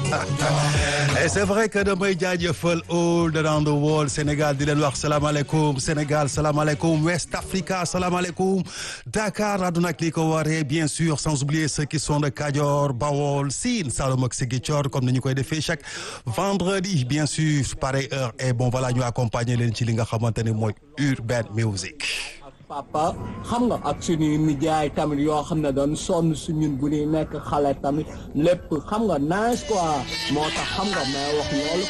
et c'est vrai que damay jaajëfal all around the world Sénégal di leen wax salaamaaleykum Sénégal salaamaaleykum West Africa salaamaaleykum Dakar àdduna ak li ko waree bien sûr sans oublier ceux qui sont de Kajoor Bawol Sine Saloum ak Ziguinchor comme ni ñu koy defee chaque vendredi bien sûr pareille heure et bon voilà ñu accompagner leen ci li nga xamante ne mooy urban music. papa xam nga ak suñuy nijaay tamit yoo xam ne doon sonn su ñun bu ñuy nekk xale tamit lépp xam nga nice quoi moo tax xam nga may wax loolu